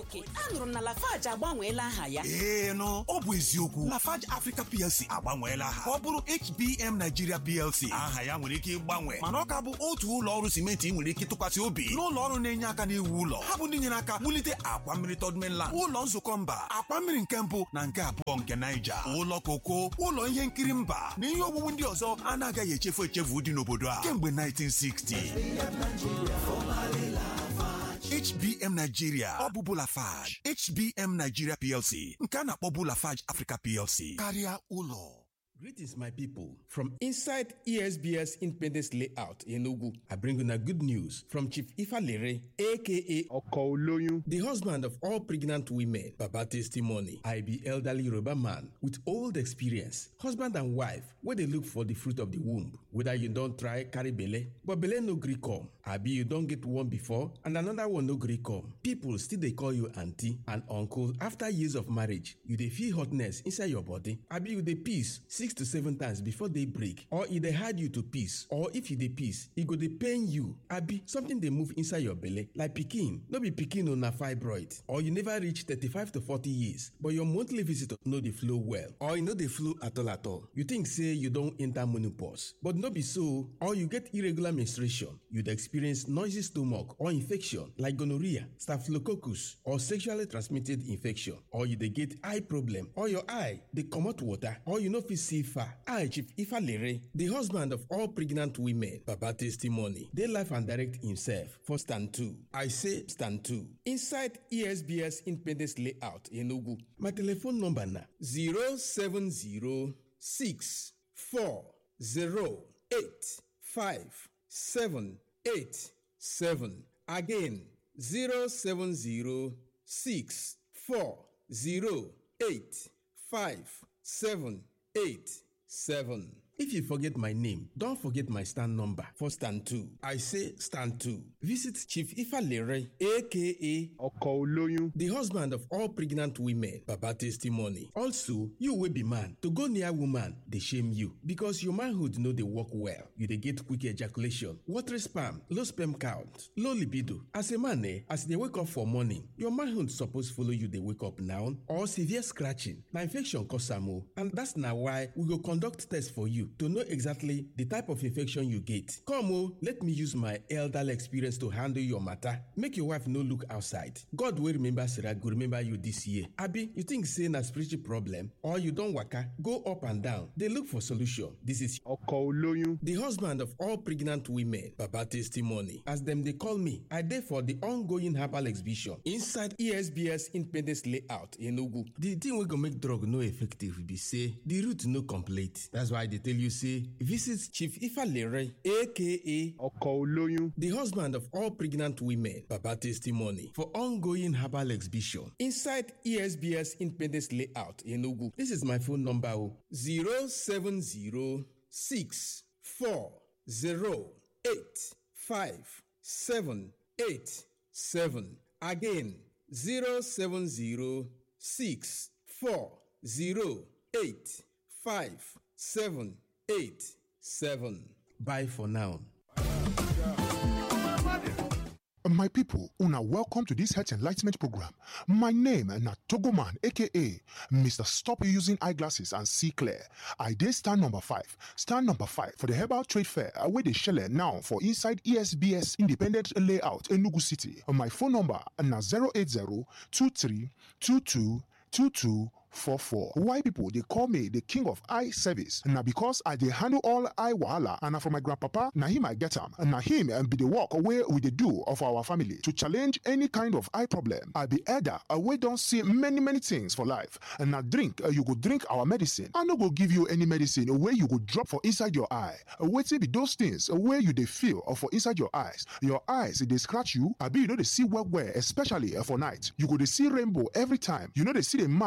nwoke anụrụ m na lafaji agbanweela aha ya ee nụ ọ bụ eziokwu lafarge africa plc agbanweela aha ka ọ bụrụ hbm nigeria plc aha ya nwere ike ịgbanwe mana ọ ka bụ otu ụlọ ọrụ simenti ị nwere ike tụkwasị obi n'ụlọ ọrụ na-enye aka n'iwu ụlọ ha bụ ndị nyere aka wulite akwa mmiri third mainland ụlọ nzukọ mba akwa mmiri nke mbụ na nke abụọ nke naija ụlọ koko ụlọ ihe nkiri mba na ihe owuwu ndị ọzọ anaghị echefu echefu dị n'obodo a kemgbe 1960 HBM Nigeria ọ bụ Bulafage HBM Nigeria PLC nke a na-akpọ Bulafage Africa PLC karịa ụlọ Greetings, my people. From inside ESBS Independence Layout in Ogu, I bring you a good news from Chief Ifalere, aka ọkọ olóyún the husband of all pregnant women. Baba testimony. I be elderly Yoruba man with old experience, husband and wife, where they look for the fruit of the womb. Whether you don't try carry belle, but belle no gree come. Abi you don't get one before and another one no gree come. People still they call you auntie and uncle after years of marriage. You dey feel hotness inside your body. Abi you dey piss six to seven times before they break, or e dey hard you to piss, or if you dey piss, e go dey pain you. Abi something dey move inside your belle like pikin, no be pikin o na fibroid, or you never reach thirty-five to forty years, but your monthly visitor no dey flow well, or e no dey flow at all at all. You think say you don enter menopause, but no be so, or you get irregular menstruation, you dey experience noisy stomach or infection like gonorrhea, staphylococcus, or sexually transmitted infection, or you dey get eye problem, or your eye dey comot water, or you no fit see far. I, Chief Ifalere, the husband of all pregnant women, Baba testimony, dey life and direct himself for stand two. I say stand two. Inside ESBS Independence Layout in Ogu. My telephone number na 07064085787. Again, 07064085787. If you forget my name, don't forget my stand number for stand 2. I say stand 2. Visit Chief Ifalere, aka ọkọ olóyún the husband of all pregnant women, Baba testimony. Also, you will be man. To go near woman, they shame you because your manhood know they work well. You they get quick ejaculation, watery sperm, low sperm count, low libido. As a man, eh, as they wake up for morning, your manhood suppose follow you. They wake up now or severe scratching. Now infection cause am o, and that's now why we go conduct test for you to know exactly the type of infection you get. Come o, let me use my elderly experience to handle your matter. Make your wife no look outside. God will remember Sarah go remember you this year. Abi, you think say na spiritual problem or you don waka go up and down dey look for solution. This is ọkọ olóyún the husband of all pregnant women baba testimony as dem dey call me i dey for the ongoing herbal exhibition inside esbs independence layout enugu the thing wey go make drug no effective be say the root no complete that's why i dey tell you say visit chief ifalere aka ọkọ olóyún the husband of all pregnant women baba testimony for ongoing herbal exhibition inside esbs independence layout enugu this is my phone number o zero seven zero six four zero eight five seven eight seven again zero seven zero six four zero eight five seven eight seven bye for now. My people, una welcome to this health enlightenment program. My name na Togoman, aka Mr. Stop Using Eyeglasses and See Clear. I did stand number five. Stand number five for the Herbal Trade Fair where they shell now for inside ESBS Independent Layout Enugu City. My phone number na 080 23 22 22 44. Why people they call me the king of eye service? Now because I they handle all eye wahala and na from my grandpapa, now him I get him. And now him and be the work away with the do of our family to challenge any kind of eye problem. I be elder, we don't see many many things for life. And now drink, uh, you go drink our medicine. I no go give you any medicine where you go drop for inside your eye. Wait till be those things where you they feel or for inside your eyes. Your eyes they scratch you. I be you know they see well well, especially uh, for night. You go they see rainbow every time. You know they see the mark uh, where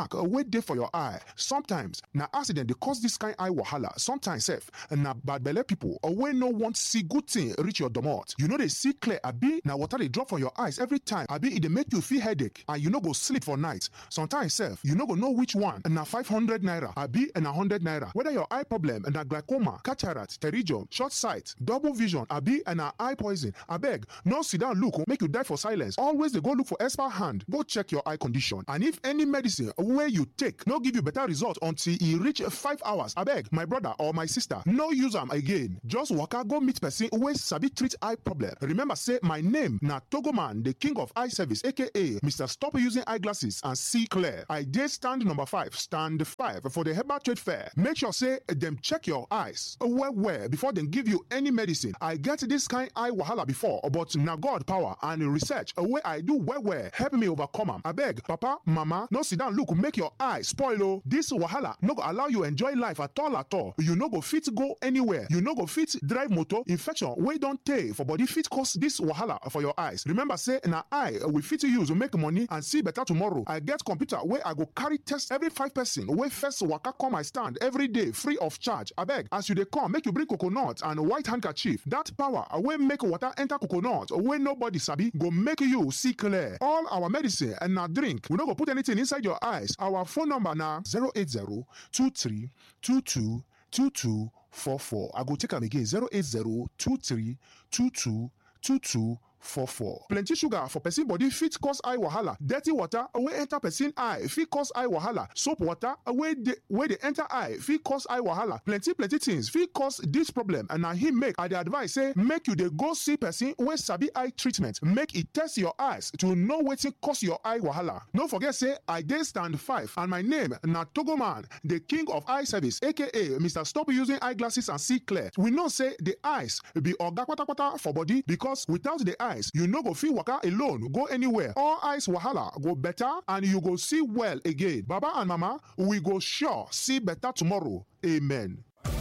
dey for your eye sometimes na accident dey cause this kind eye wahala sometimes sef na bad belle people or wey no want see good thing reach your domot you no dey see clear abi na water dey drop for your eyes every time abi e dey make you feel headache and you no go sleep for night sometimes sef you no go know which one na five hundred naira abi na hundred naira whether your eye problem na glaucoma cataract pterygium short sight double vision abi na eye poison abeg no sit down look make you die for silence always dey go look for expert hand go check your eye condition and if any medicine wey you take no give you better result until e reach five hours abeg my brother or my sister no use am again just waka go meet person wey sabi treat eye problem remember say my name na togoman the king of eye service aka mr stop using eyeglasses and see clear i dey stand number five stand five for the herbal trade fair make sure say dem check your eyes well well before dem give you any medicine i get this kind eye wahala before but na god power and research wey i do well well help me overcome am abeg papa mama no sit down look make your eye spoil o this wahala no go allow you enjoy life at all at all you no go fit go anywhere you no go fit drive motor infection wey don tey for body fit cause this wahala for your eyes remember say na eye we fit use make money and see better tomorrow i get computer wey i go carry test every five person wey first waka come my stand every day free of charge abeg as you dey come make you bring coconut and white handkerchief that power wey make water enter coconut wey nobody sabi go make you see clear all our medicine and na drink we no go put anything inside your eyes our phone number na 080 23 22 22 44 i go take am again 080 23 22 22 44. plenty sugar for person body fit cause eye wahala dirty water wey enter person eye fit cause eye wahala soap water wey dey wey dey enter eye fit cause eye wahala plenty plenty things fit cause dis problem and na him make i dey advise say make you dey go see person wey sabi eye treatment make e test your eyes to know wetin cause your eye wahala no forget say i dey stand five and my name na togoman the king of eye service aka mr stop using eyeglasses and see clear we know say the eyes be oga kpatakpata for body because without the eyes you no go fit waka alone go anywhere all eyes wahala go better and you go see well again baba and mama we go sure see better tomorrow amen.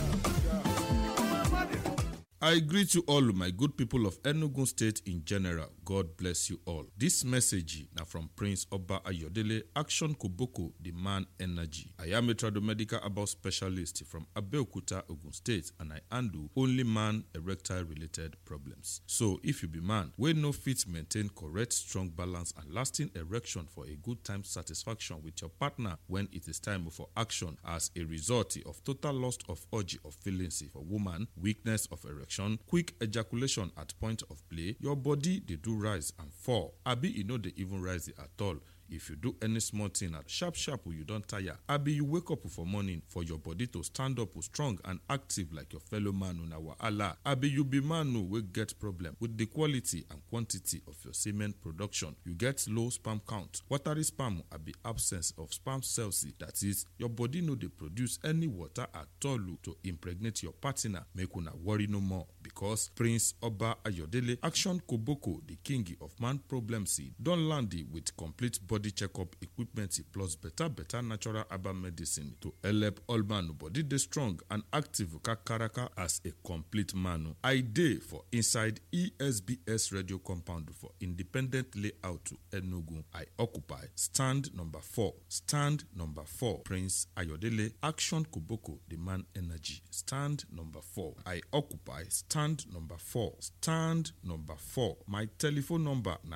I greet you all, my good people of Enugu State in general. God bless you all. This message now from Prince Oba Ayodele, Action Koboko, the man energy. I am a tradomedical about specialist from Abeokuta, Ogun State, and I handle only man erectile related problems. So, if you be man, we no fit maintain correct, strong balance and lasting erection for a good time satisfaction with your partner when it is time for action as a result of total loss of urge of feelings for woman, weakness of erection quick ejaculation at point of play your body dey do rise and fall abi e no dey even rise at all if you do any small thing at sharp sharp you don tire abi you wake up for morning for your body to stand up strong and active like your fellow man una wahala abi you be man wey get problem with the quality and quantity of your semen production you get low sperm count watery sperm abi absence of sperm cells that is your body no dey produce any water at all to impregnate your partner make una worry no more because prince oba ayodele action koboko the king of man problems don land with complete body body checkup equipment plus better better natural herbal medicine to help all man body dey strong and active kakaraka as a complete man. I dey for inside ESBS radio compound for independent layout to Enugu. I occupy stand number four. Stand number four. Prince Ayodele Action Koboko the man energy. Stand number four. I occupy stand number four. Stand number four. My telephone number na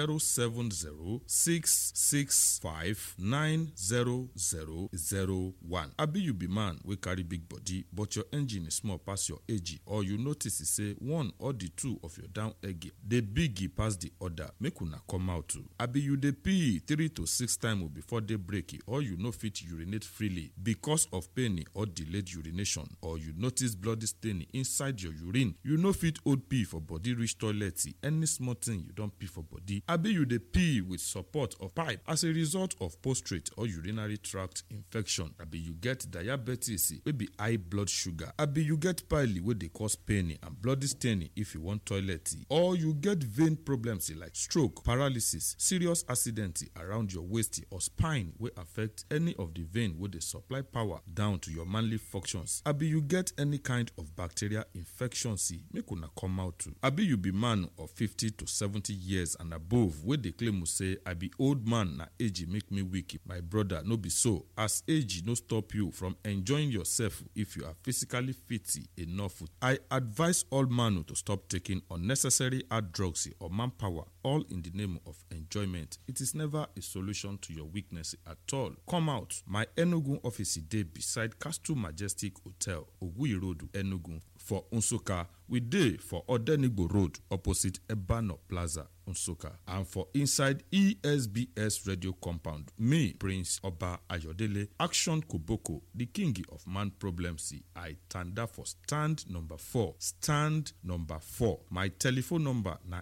070 six five nine zero zero zero one. Abi you be man wey carry big body but your engine is small pass your age or you notice say one or the two of your down egg dey big pass the other make una come out too. Abi you dey pee three to six times before day break or you no fit urinate freely because of pain or delayed urination or you notice bloody stain inside your urine you no fit hold pee for body reach toilet any small thing you don pee for body abi you dey pee with support of pipe as a result of prostate or urinary tract infection abi you get diabetes wey be high blood sugar abi you get pile wey dey cause pain and bloody staining if you wan toilet or you get vein problems like stroke paralysis serious accident around your waist or spine wey affect any of the vein wey dey supply power down to your manly functions abi you get any kind of bacterial infections plc make una come out too abi you be man of 50 to 70 years and above wey dey claim say i be old man na age make me weak my brother no be so as age no stop you from enjoying yourself if you are physically fit enough i advise all man to stop taking unnecessary hard drugs or manpower all in the name of enjoyment it is never a solution to your weakness at all come out my enugu office dey beside castle majestic hotel oguyi road enugu for nsukka we dey for odenigbo road opposite ebano plaza nsukka and for inside esbs radio compound me prince oba ayodele action koboko the king of man problems i tanda for stand number four stand number four my telephone number na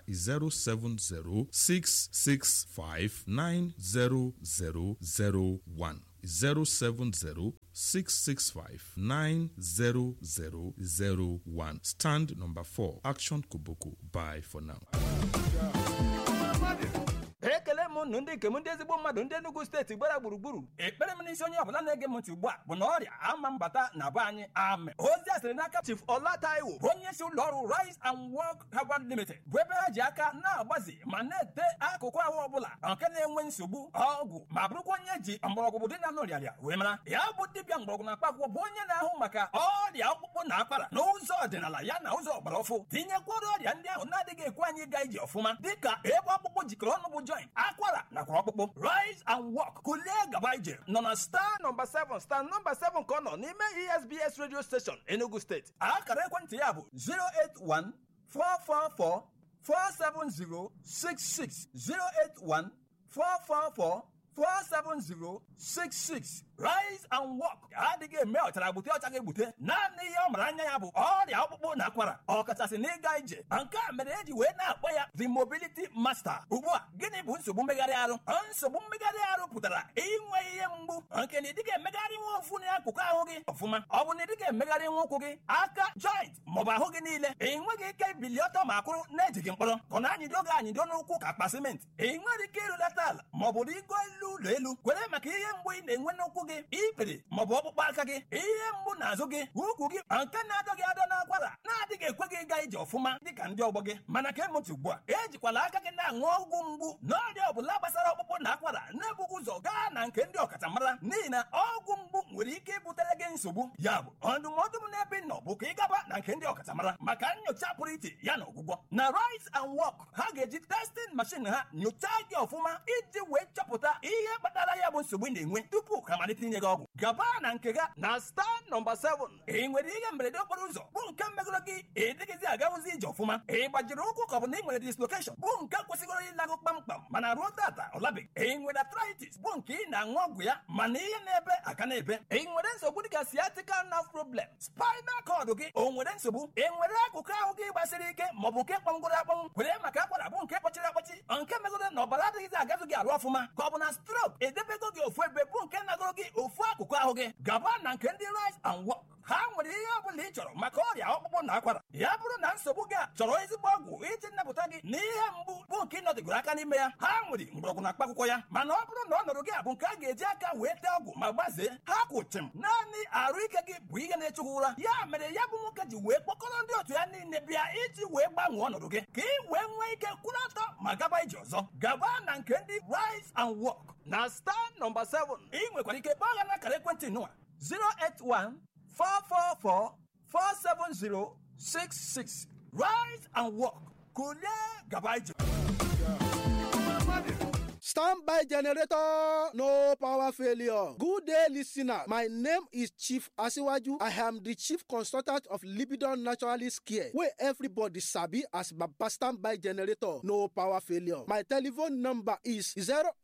07066590001 070-665-90001. Stand number 4. Action Koboko. Bye for now. ekele m unu ndị nke m ndị ezigbo mmadụ ndị Enugu steeti gbara gburugburu ekpere m n'isi onye ọbụla na-ege m ntị ugbu a bụ na ọrịa ama mbata na be anyị ame ozi a sịrị n'aka Chief Ọla Taiwo bụ onye isi ụlọ ọrụ Rise and Work Herbal Limited bụ ebe ha ji aka na-agbazi ma na-ete akụkụ ahụ ọbụla nke na-enwe nsogbu ọgwụ ma bụrụkwa onye ji mgbọrọgwụ dị na nrịarịa wee mara ya bụ dibịa mgbọrọgwụ na mkpaakwụkwọ bụ onye na-ahụ maka ọrịa ọkpụkpụ na akwara n'ụzọ ọdịnala ya na ụzọ ọgbara ọfụ tinyekwara ọrịa ndị ahụ na-adịghị ekwe anyị gaa ije ọfụma dịka ebe ọkpụkpụ jikọrọ ọnụ bụ joint akwara nakwa ọkpụkpụ rise and walk kulie gaba ije nọ na star nọmba 7 star nọmba 7 ka ọ nọ n'ime esbs radio station enugu steeti akara ekwentị ya bụ 081 444 47066 081 444 47066 rise and walk adịghị eme ọchara gbute ọcha ga-egbute naanị ihe ọ mara anya ya bụ ọrịa ọkpụkpụ na akwara ọkachasị n'ịga ije nke a mere eji wee na-akpọ ya the mobility master ugbu a gịnị bụ nsogbu mmegharị arụ nsogbu mmegharị arụ pụtara inwe ihe mgbu nke na ịdịghị emegharị nwa ofu n'akụkụ ahụ gị ọfụma ọ bụ na ịdịghị emegharị nwa ụkwụ gị aka joint maọbụ ahụ gị niile ị nweghị ike ibili ọtọ ma kwụrụ na-ejighị mkpọrọ ka ọ na-anyịdo gị anyịdo n'ụkwụ ka akpa simenti ị nwere ike ịrụlata ala maọbụ rigo elu ụlọ elu kwere maka ihe mgbu ị na-enwe n'ụkwụ gị ikpere maọbụ ọkpụkpọ aka gị ihe mgbu n'azụ gị ukwu gị nke na-adọ gị adọ n'akwara na-adịghị ekwe gị ịga ije ọfụma dịka ndị ọgbọ gị mana ka emụntị ugbu a ejikwala aka gị na-aṅụ ọgwụ mgbu n'ọrịa ọbụla gbasara ọkpụkpụ na akwara na-ebughị ụzọ gaa na nke ndị ọkachamara n'ihi na ọgwụ mgbu nwere ike ibutere gị nsogbu ya bụ ndụmọdụ m n'ebe ị nọ bụ ka ị gaba na nke ndị ọkachamara maka nyocha pụrụ iche ya na ọgwụgwọ na rise and walk ha ga-eji testing machine ha nyochaa gị ọfụma iji wee chọpụta ihe kpatara ya bụ nsogbu ị na-enwe tupu ha malite inye gị ọgwụ gaba na nke ga na star nọmba 7 ị nwere ihe mberede okporo ụzọ bụ nke megoro gị ịdịghịzi agawụzi ije ọfụma ị gbajiri ụkwụ ka ọ bụ na ị nwere dislokeshọn bụ nke kwesịgoro ịlagụ kpamkpam mana ruo tata ọ labeghị ị nwere arthritis bụ nke ị na-aṅụ ọgwụ ya mana ihe na-ebe aka na-ebe ị nwere nsogbu dịka sciatica nerve problem spinal cord gị o nwere nsogbu ị nwere akụkụ ahụ gị gbasiri ike maọbụ nke kpọngoro akpọnwụ kwere maka akwara bụ nke kpọchiri akpọchi nke megoro na ọbara adịghịzi agazu gị arụ ọfụma ka ọ bụ na strok edebego gị ofu ebe bụ nke nagoro gị ofu akụkụ ahụ gị gaba na nke ndị rise and walk ha nwere ihe ọ bụla ị chọrọ maka ọrịa ọkpụkpụ na akwara ya bụrụ na nsogbu gị a chọrọ ezigbo ọgwụ iji nnapụta gị na ihe mgbu bụ nke ịnọdịgoro aka n'ime ya ha nwere mgbọrọgwụ na mkpaakwụkwọ ya mana ọ bụrụ na ọ nọrọ gị a bụ nke a ga-eji aka wee tee ọgwụ ma gbazee ha kwụchim naanị arụ ike gị bụ ihe na-echukwu ụra ya mere ya bụ nwoke ji wee kpọkọrọ ndị otu ya niile bịa iji wee gbanwee ọnọdụ gị ka ị wee nwee ike kwụrụ ọtọ ma gaba ije ọzọ gaba na nke ndị rise and walk na star nọmba 7 ị nwekwara ike kpọọ ha n'akara ekwentị nụwa 081 444 47066 Rise and walk. Kulie Gabaija. Standby generator, no power failure. Good day, listener. My name is Chief Asiwaju. I am the chief consultant of Libidon Naturalist Care, where everybody sabi as Baba Standby generator, no power failure. My telephone number is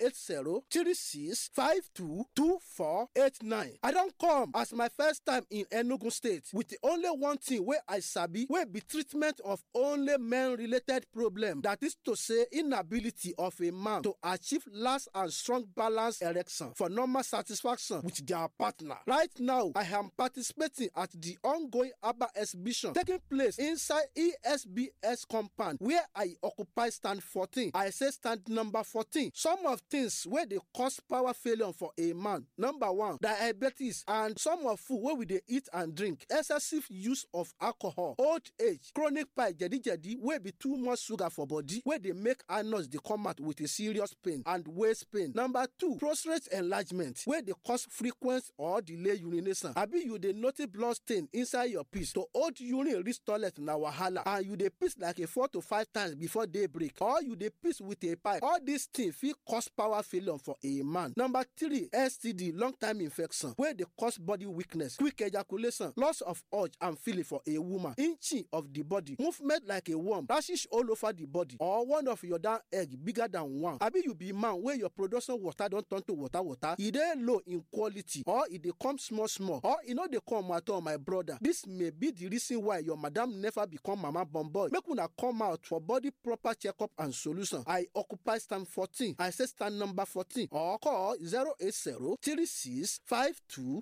080-3652-2489. I don't come as my first time in Enugu State with the only one thing where I sabi, where be treatment of only men-related problem. That is to say, inability of a man to achieve achieve last and strong balance erection for normal satisfaction with their partner. Right now, I am participating at the ongoing ABBA exhibition taking place inside ESBS compound where I occupy stand 14. I say stand number 14. Some of things where they cause power failure for a man. Number one, diabetes and some of food where we dey eat and drink. Excessive use of alcohol, old age, chronic pie, jedi jedi wey be too much sugar for body wey dey make anus dey come out with a serious pain and waist pain. Number two, prostate enlargement wey dey cause frequent or delay urination. Abi you dey notice blood stain inside your piss to hold urine reach toilet na wahala and you dey piss like a four to five times before day break or you dey piss with a pipe. All these things fit cause power failure for a man. Number three, STD long time infection wey dey cause body weakness, quick ejaculation, loss of urge and feeling for a woman, inching of the body, movement like a worm, rashes all over the body or one of your down egg bigger than one. Abi you be man wey your production water don turn to water water, e dey low in quality or e dey come small small or e no dey come at all my brother. This may be the reason why your madam never become mama born boy. Make una come out for body proper checkup and solution. I occupy stand 14. I say stand number 14 or call 080 36 52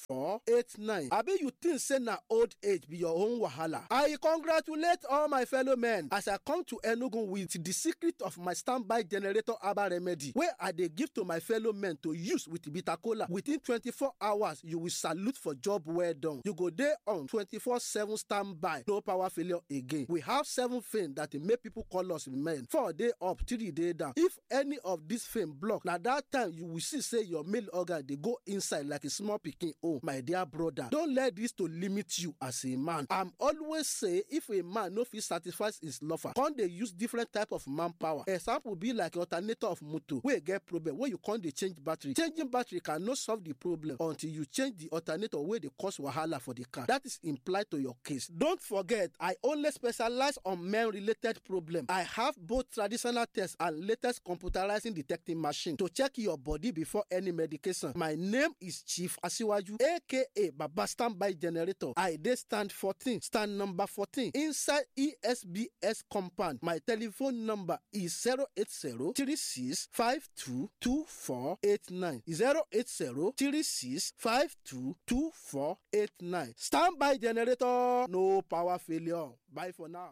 2489. Abi you think say na old age be your own wahala? I congratulate all my fellow men as I come to Enugu with the secret of my standby generator herbal remedy wey I dey give to my fellow men to use with bitter kola. Within 24 hours, you will salute for job well done. You go dey on 24/7 standby, no power failure again. We have seven things that dey make people call us men. Four day up, three day down. If any of these things block, na that time you will see say your male organ dey go inside like a small pikin own. My dear brother, don't let this to limit you as a man. I'm always say if a man no fit satisfy his lover, come dey use different type of manpower. Example be like alternator of motor wey get problem wey you come dey change battery. Changing battery cannot solve the problem until you change the alternator wey dey cause wahala for the car. That is implied to your case. Don't forget, I only specialize on men related problem. I have both traditional tests and latest computerizing detecting machine to check your body before any medication. My name is Chief Asiwaju, aka Baba Standby Generator. I dey stand 14, stand number 14 inside ESBS compound. My telephone number is 080 36 52 2489. 080 36 52 2489. Standby Generator, no power failure. Bye for now.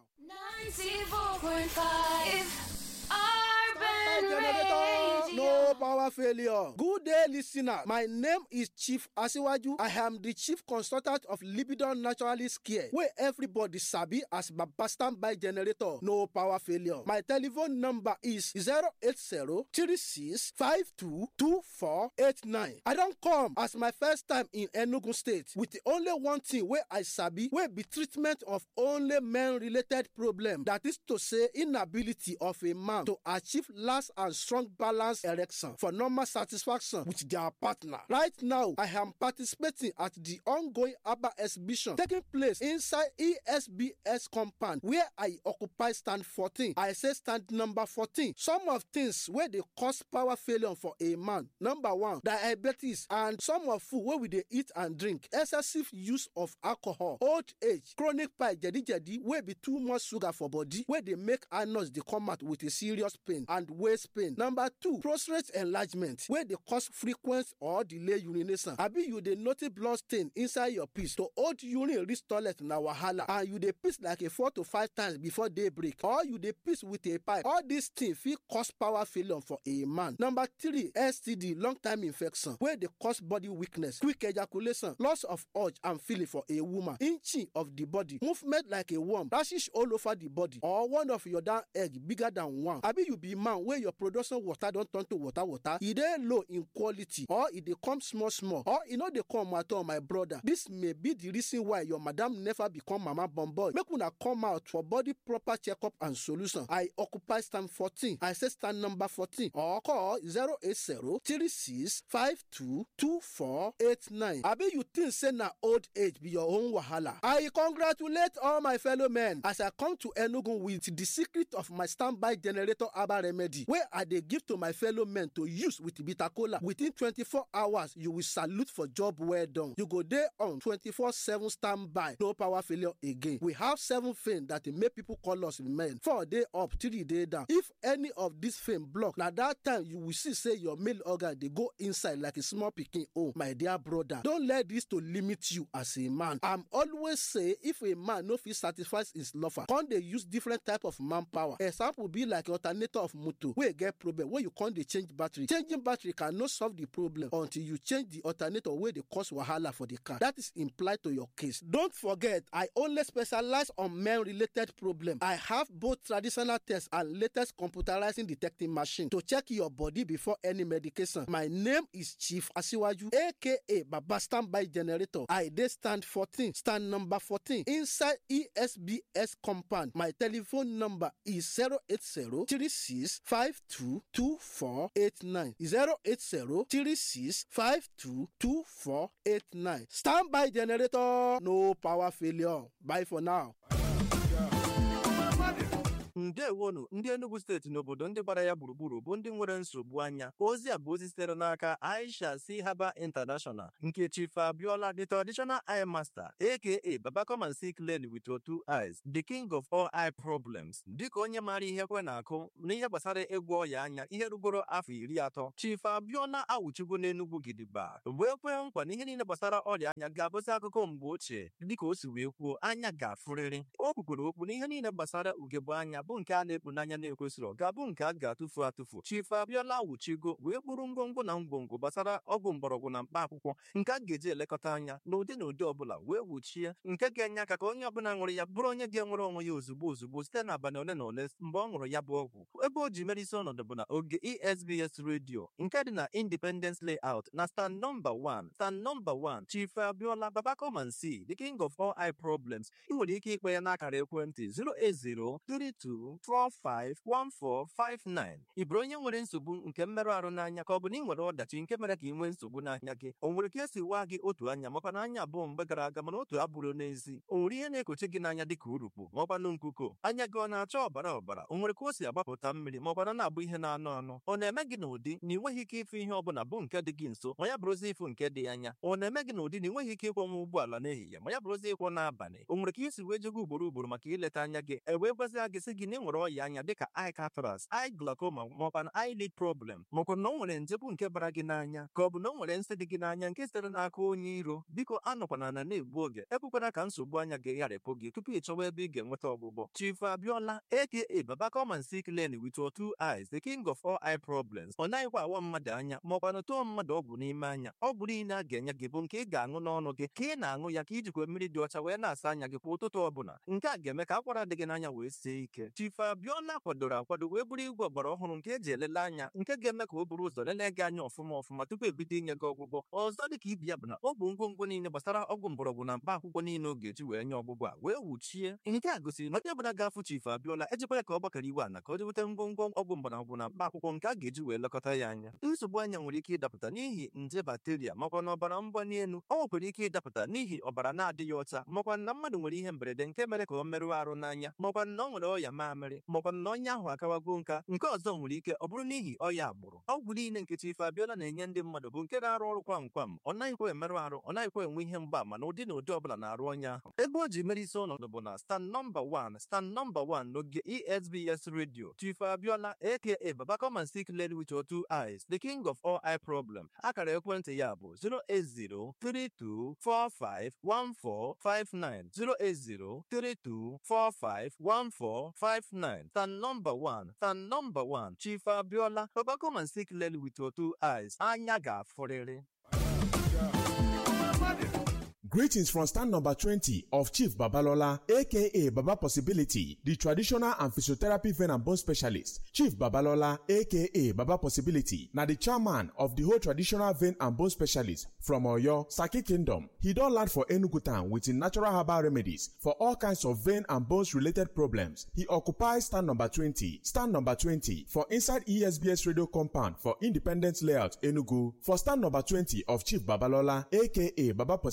94.5 Urban generator, no Radio. power failure. Good day, listener. My name is Chief Asiwaju. I am the chief consultant of Libidon Naturalist Care, where everybody sabi as Baba Standby Generator, no power failure. My telephone number is 080 36 52 2489. I don't come as my first time in Enugu State with the only one thing where I sabi, where be treatment of only men-related problem. That is to say, inability of a man to achieve last and strong balance erection for normal satisfaction with their partner. Right now, I am participating at the ongoing ABBA exhibition taking place inside ESBS compound where I occupy stand 14. I say stand number 14. Some of things where they cause power failure for a man. Number one, diabetes and some of food where we dey eat and drink. Excessive use of alcohol, old age, chronic pie, jedi jedi wey be too much sugar for body wey dey make anus dey come out with a serious pain and waist pain. Number two, prostate enlargement wey dey cause frequent or delay urination. Abi you dey notice blood stain inside your piss to hold urine reach toilet na wahala and you dey piss like a four to five times before day break or you dey piss with a pipe. All these things fit cause power failure for a man. Number three, STD long time infection wey dey cause body weakness, quick ejaculation, loss of urge and feeling for a woman, inching of the body, movement like a worm, rashes all over the body or one of your down egg bigger than one. Abi you be man wey your production water don turn to water water, e dey low in quality or e dey come small small or e no dey come at all my brother. This may be the reason why your madam never become mama born boy. Make una come out for body proper checkup and solution. I occupy stand 14. I say stand number 14 or call 080 36 52 2489. Abi you think say na old age be your own wahala? I congratulate all my fellow men as I come to Enugu with the secret of my standby generator herbal remedy wey I dey give to my fellow men ingredient to use with bitter kola within twenty-four hours you will salute for job well done you go dey on twenty-four seven standby no power failure again we have seven fame that dey make people call us men four dey up three dey down if any of this fame block na that time you will see say your male organ dey go inside like a small pikin own my dear brother don let this to limit you as a man i'm always say if a man no fit satisfy his lover come dey use different type of manpower example be like alternator of motor wey get problem wey you come dey change battery changing battery cannot solve the problem until you change the alternator wey dey cause wahala for the car that is implied to your case don't forget i only specialize on men related problem i have both traditional tests and latest computerizing detecting machine to check your body before any medication my name is chief asiwaju aka baba standby generator i dey stand fourteen stand number fourteen inside esbs compound my telephone number is zero eight zero three six five two two four eight nine zero eight zero three six five two two four eight nine standby generator no power failure bye for now. ndewonu ndị enugu steeti n'obodo ndị gbara ya gburugburu bụ ndị nwere nsogbu anya ozi a bụ ozi sitere n'aka aisha si haba international nke chief abiola the traditional eye master aka baba come and see clearly with your two eyes the king of all eye problems dịka onye maara ihe kwe na-akụ n'ihe gbasara ịgwọ ọya anya ihe rugoro afọ iri atọ chief abiola awụchigo n'enugwu gidigba wee kwee nkwa na ihe niile gbasara ọrịa anya ga-abụzi akụkọ mgbe ochie dịka o si wee kwuo anya ga-afụrịrị o kwukwere okwu na ihe niile gbasara ugegbe anya bụ nke a na-ekpu n'anya na-ekwesịrị ga-abụ nke a ga-atụfu atụfu chief abiola wuchigo wee kpụrụ ngwongwo na ngwongwo gbasara ọgwụ mgbọrọgwụ na mkpa akwụkwọ nke a ga-eji elekọta anya n'ụdị na ụdị ọbụla wee wuchie nke ga-enye aka ka onye ọbụla ṅụrụ ya bụrụ onye ga-enwere onwe ya ozugbo ozugbo site n'abalị ole na ole mgbe ọ ṅụrụ ya bụ ọgwụ ebe o ji mere isi ọnọdụ bụ na oge esbs redio nke dị na independence layout na stand nọmba 1 stand nọmba 1 chief abiola baba come and see the king of all eye problems ị nwere ike ikpe ya n'akara ekwentị 08032451459 ị bụrụ onye nwere nsogbu nke mmerụ ahụ n'anya ka ọ bụ na ị nwere ọdachi nke mere ka ị nwee nsogbu n'anya gị o nwere ka esi waa gị otu anya makwa na anya abụọ mgbe gara aga mana otu abụrụ n'ezi o nwere ihe na-ekochi gị n'anya dịka urukpu ma ọkwanụ nkuko anya gị ọ na-acha ọbara ọbara o nwere ka o si agbapụta mmiri ma ọkwana na-abụ ihe na-anụ anụ ọ na-eme gị n'ụdị na ị nweghị ike ịfụ ihe ọbụla bụ nke dị gị nso ma ya bụrụzi ịfụ nke dị anya ọ na-eme gị n'ụdị na ị nweghị ike ịkwọnwa ụgbọala n'ehihie ma ya bụrụzi ịkwọ n'abalị o nwere ka isi wee jego ugboro ugboro maka ileta anya gị e wee gwazie gị sị gị na ị nwere ọya anya dịka eye cataract eye glaucoma maọkwa na eyelid problem maọkwa na o nwere nje bụ nke bara gị n'anya ka ọ bụ na o nwere nsị dị gị n'anya nke sitere n'aka onye iro biko anọkwana na na-egbu oge ekwekwana ka nsogbu anya gị gharịpụ gị tupu ị chọwa ebe ị ga-enweta ọgwụgwọ chief abiola aka baba come and see clearly with your two eyes the king of all eye problems ọ naghịkwa awa mmadụ anya maọkwa na tụọ mmadụ ọgwụ n'ime anya ọgwụ niile a ga-enye gị bụ nke ị ga-aṅụ n'ọnụ gị ka ị na-aṅụ ya ka ijikwa mmiri dị ọcha wee na-asa anya gị kwa ụtụtụ ọbụla nke a ga-eme ka akwara dị gị n'anya wee sie ike chief abiola kwadoro akwado wee bụrụ igwe ọgbara ọhụrụ nke eji elele anya nke ga-eme ka o buru ụzọ lelee gị anya ọfụma ọfụma tupu ebido inye gị ọgwụgwọ ọzọ dị ka ibi ya bụ na ọ bụ ngwongwo niile gbasara ọgwụ mgbọrọgwụ na mkpa akwụkwọ niile ọ ga-eji wee nye ọgwụgwọ a wee wuchie nke a gosiri na onye ọbụla ga-afụ chief abiola ejikwa ya ka ọ gbakọrọ iwe ana ka o jeweta ngwongwo ọgwụ mgbọrọgwụ na mkpa akwụkwọ nke a ga-eji wee lekọta ya anya nsogbu anya nwere ike ịdapụta n'ihi nje bakteria makwa na ọbara mgbali elu ọ nwekwara ike ịdapụta n'ihi ọbara na-adịghị ọcha makwa na mmadụ nwere ihe mberede nke mere ka ọ merụọ arụ n'anya makwa na ọ nwere ọya mamịrị makwa na onye ahụ akawago nka nke ọzọ nwere ike ọ bụrụ n'ihi ọya agbụrụ ọgwụ niile nke chief abiola na-enye ndị mmadụ bụ nke na-arụ ọrụ kwam kwam ọ naghịkwa emerụ arụ ọ naghịkwa enwe ihe mgbaama na ụdị na ụdị ọbụla na-arụ onye ahụ ebe o ji mere isi ọnọdụ bụ na stand nọmba 1 stand nọmba 1 n'oge esbs radio chief abiola aka baba come and see clearly with your two eyes the king of all eye problem akara ekwentị ya bụ 08032451459 08032451459 stand nọmba 1 stand nọmba 1 chief abiola baba come and see clearly with your two eyes anya ga-afụrịrị Greetings from stand number 20 of Chief Babalola, aka Baba Possibility, the traditional and physiotherapy vein and bone specialist. Chief Babalola, aka Baba Possibility, na the chairman of the whole traditional vein and bone specialist from Oyo, Saki Kingdom. He don land for Enugu town with him natural herbal remedies for all kinds of vein and bones related problems. He occupies stand number 20, stand number 20 for inside ESBS radio compound for Independence Layout, Enugu. For stand number 20 of Chief Babalola, aka Baba Possibility,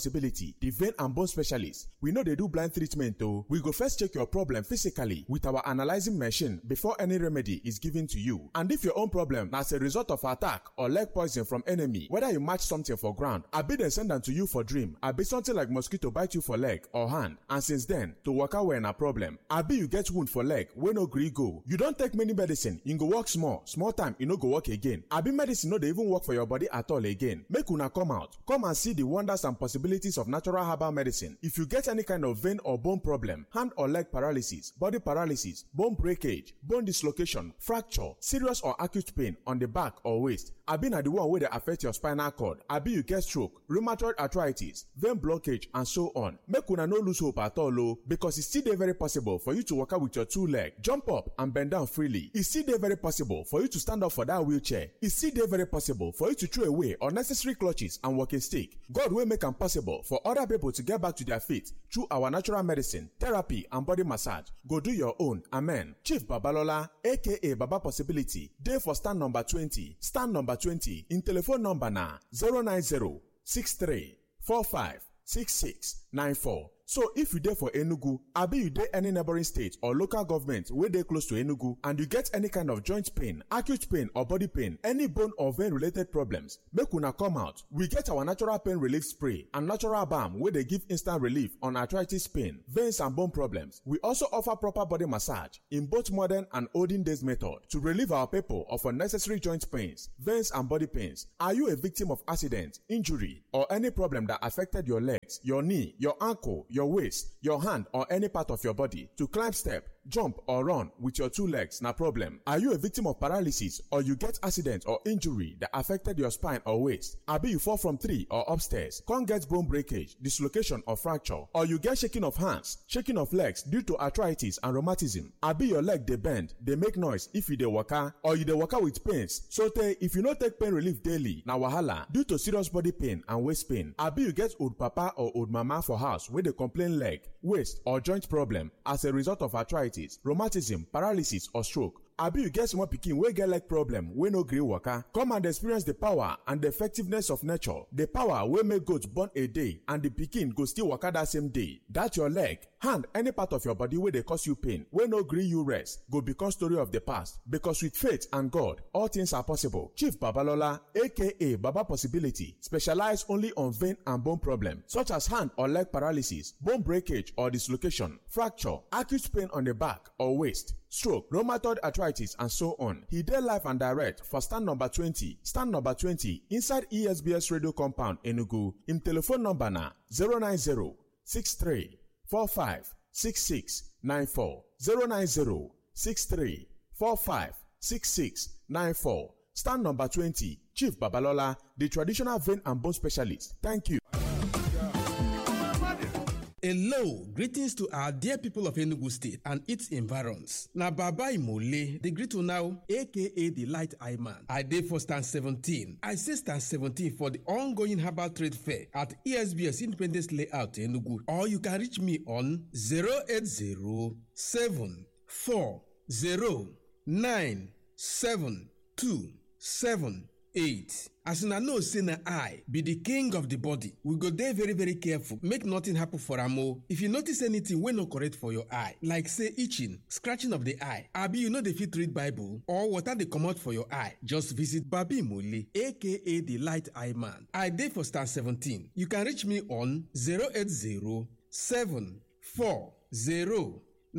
possibility the vein and bone specialist we no dey do blind treatment o we go first check your problem physically with our analyzing machine before any remedy is given to you and if your own problem na as a result of attack or leg poison from enemy whether you match something for ground abi dem send am to you for dream abi something like mosquito bite you for leg or hand and since then to waka well na problem abi you get wound for leg wey no gree go you don take many medicine e go work small small time e no go work again abi medicine no dey even work for your body at all again make una come out come and see the wonders and possibilities of natural herbal medicine if you get any kind of vein or bone problem hand or leg paralysis body paralysis bone breakage bone dislocation fracture serious or acute pain on the back or waist abi na the one wey dey affect your spinal cord abi you get stroke rheumatoid arthritis vein blockage and so on make una no lose hope at all o because e still dey very possible for you to waka with your two leg jump up and bend down freely e still dey very possible for you to stand up for that wheelchair e still dey very possible for you to throw away unnecessary clutches and walking stick god wey make am possible for other people to get back to their feet through our natural medicine therapy and body massage go do your own amen chief babalola aka baba possibility dey for stand number twenty stand number twenty im telephone number na zero nine zero six three four five six six nine four so if you dey for enugu abi you dey any neighboring state or local government wey dey close to enugu and you get any kind of joint pain acute pain or body pain any bone or vein related problems make una come out we get our natural pain relief spray and natural balm wey dey give instant relief on arthritis pain veins and bone problems we also offer proper body massage in both modern and olden days method to relieve our people of unnecessary joint pains veins and body pains are you a victim of accident injury or any problem that affected your legs your knee your ankle your waist, your hand, or any part of your body to climb step, jump or run with your two legs na problem. Are you a victim of paralysis or you get accident or injury that affected your spine or waist? Abi you fall from tree or upstairs, come get bone breakage, dislocation or fracture, or you get shaking of hands, shaking of legs due to arthritis and rheumatism. Abi your leg dey bend, dey make noise if you dey waka or you dey waka with pains. So tey if you no take pain relief daily na wahala due to serious body pain and waist pain. Abi you get old papa or old mama for house wey dey complain leg, waist or joint problem as a result of arthritis, rheumatism, paralysis or stroke. abi you get small pikin wey get leg problem wey no gree waka come and experience the power and the effectiveness of nature the power wey make goat born a day and the pikin go still waka that same day that your leg hand any part of your body wey dey cause you pain wey no gree you rest go become story of the past because with faith and god all things are possible chief babalola aka baba possibility specialize only on vein and bone problem such as hand or leg paralysis bone breakage or dislocation fracture acute pain on the back or waist stroke, rheumatoid arthritis, and so on. He did live and direct for stand number 20, stand number 20 inside ESBS radio compound Enugu. Him telephone number na 090 63 45 66 94 090 63 45 66 94. Stand number 20, Chief Babalola, the traditional vein and bone specialist. Thank you. Hello, greetings to our dear people of Enugu State and its environs. Na Baba Imole, the greet now, aka the Light Eye Man. I dey for stand 17. I say stand 17 for the ongoing herbal trade fair at ESBS Independence Layout Enugu. Or you can reach me on 080 8 as una know say na eye be the king of the body we go dey very very careful make nothing happen for am o if you notice anything wey no correct for your eye like say itching scratching of the eye abi you no dey fit read bible or water dey comot for your eye just visit babi mole aka the light eye man i dey for star 17 you can reach me on 080 740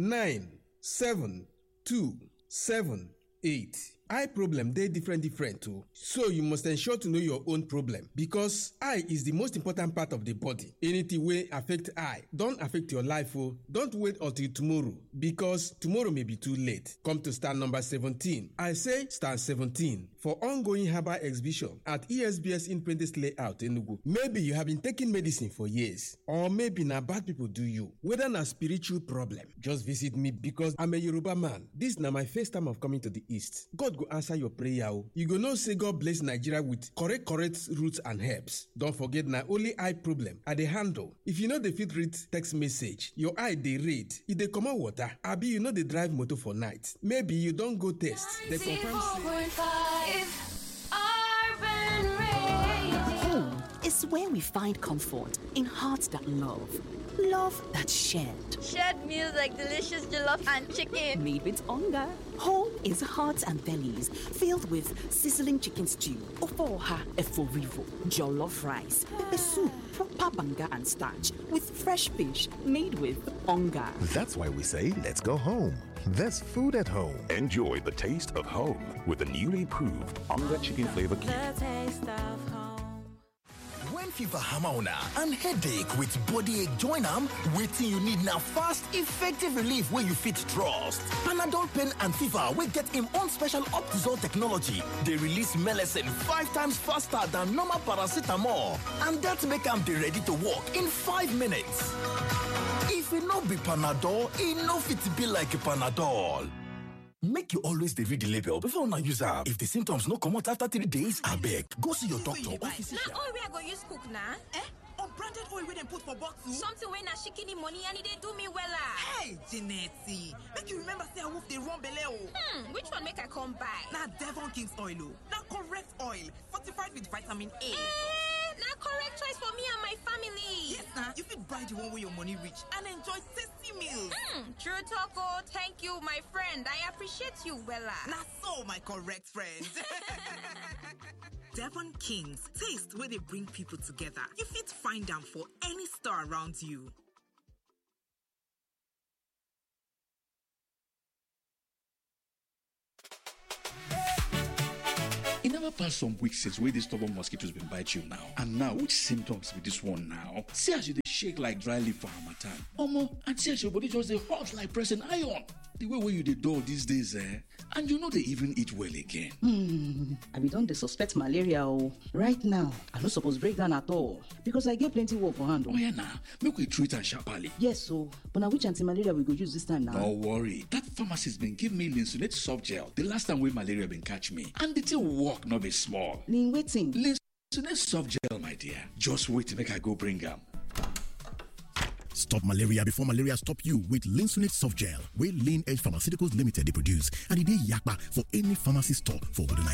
97278 eye problem dey different different o so you must ensure to know your own problem because eye is the most important part of the body anything wey affect eye don affect your life o don't wait until tomorrow because tomorrow may be too late come to stand number 17 i say stand 17 for ongoing herbal exhibition at esbs independence layout enugu maybe you have been taking medicine for years or maybe na bad people do you whether na spiritual problem just visit me because i'm a yoruba man this na my first time of coming to the east god go answer your prayer o you go know say god bless nigeria with correct correct roots and herbs don forget na only eye problem i dey handle if you no dey fit read text message your eye dey red e dey comot water abi you no dey drive motor for night maybe you don go test dem confirm say. Urban Radio. It's It's where we find comfort in hearts that love, love that's shared. Shared meals like delicious jollof and chicken. Made with hunger. Home is hearts and bellies filled with sizzling chicken stew, ofoha eforivo, jollof rice, pepper soup, proper banga and starch with fresh fish made with hunger. That's why we say, let's go home. There's food at home. Enjoy the taste of home with the newly proved Onga Chicken Flavor Cube. taste of home. When fever hammer on and headache with body ache join am, wetin you need na fast, effective relief wey you fit trust. Panadol pain and fever wey get im own special Optizol technology dey release melecine five times faster than normal paracetamol and dat make am dey ready to work in five minutes. If e no be Panadol, e no fit be like Panadol. Make you always dey read the label before una use am. If the symptoms no comot after three days, abeg go see your doctor or physician. na oil wey i go use cook na eh unbranded oil wey dem put for bottle something wey na shikini money and e dey do me wella hey Jeanette, make you remember say awoof dey run belle o hmm which one make i come buy na devon king's oil o na correct oil fortified with vitamin a eh na correct choice for me and my family yes na you fit buy the one wey your money reach and enjoy tasty meals hmm true talk o thank you my friend i appreciate you wella na so my correct friend Devon Kings, taste where they bring people together. You fit find them for any store around you. e never pass some weeks since wey dis stubborn mosquitoes been bite you now and now which symptoms be dis one now see as you dey shake like dry leaf for harmattan omo and see as your body just dey hot like pressing iron the way wey you dey dull these days eh and you no dey even eat well again Hmm, I be don dey suspect malaria o. Right now, I no suppose break down at all because I get plenty work for hand o. Oh yeah na, make we treat am sharply. Yes o, but na which anti-malaria we go use this time now? No worry, that pharmacist been give me linseed soft gel the last time wey malaria been catch me and the thing work no be small. Lin wetin? Linseed soft gel my dear, just wait make I go bring am. Stop malaria before malaria stop you with Linsunate Soft Gel, wey Lean Edge Pharmaceuticals Limited dey produce and e dey yakpa for any pharmacy store for obodo Naija.